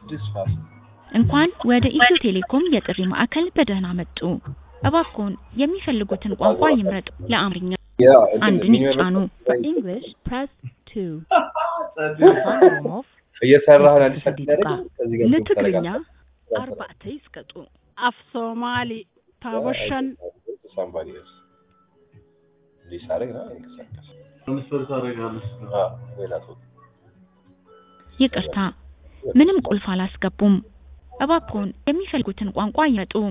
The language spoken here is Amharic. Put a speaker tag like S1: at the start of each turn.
S1: this fast.
S2: እንኳን ወደ ኢትዮ ቴሌኮም የጥሪ ማዕከል በደህና መጡ። እባክዎን የሚፈልጉትን ቋንቋ ይምረጡ። ለአማርኛ
S1: Yeah, እንትን
S2: አንድን
S1: minimum-
S2: ይጫኑ። For English, press 2. afaan oromoof
S1: እየሰራህ ነው አዲስ
S2: sadii
S1: አበባ
S2: tuqaa.
S1: ከዚህ ጋር
S2: ለትግርኛ አርባዕተ ይስቀጡ
S3: af soomaali taabashan
S1: Somebody else. እንዲህ ሳደርግ ነው አይንቀሳቀስ።
S4: ትራንስፈር ታደርጋለች።
S1: አዎ፣ ሌላ ሰው
S2: ይቅርታ፣ ምንም ቁልፍ አላስገቡም። እባክዎን የሚፈልጉትን ቋንቋ ይምረጡ።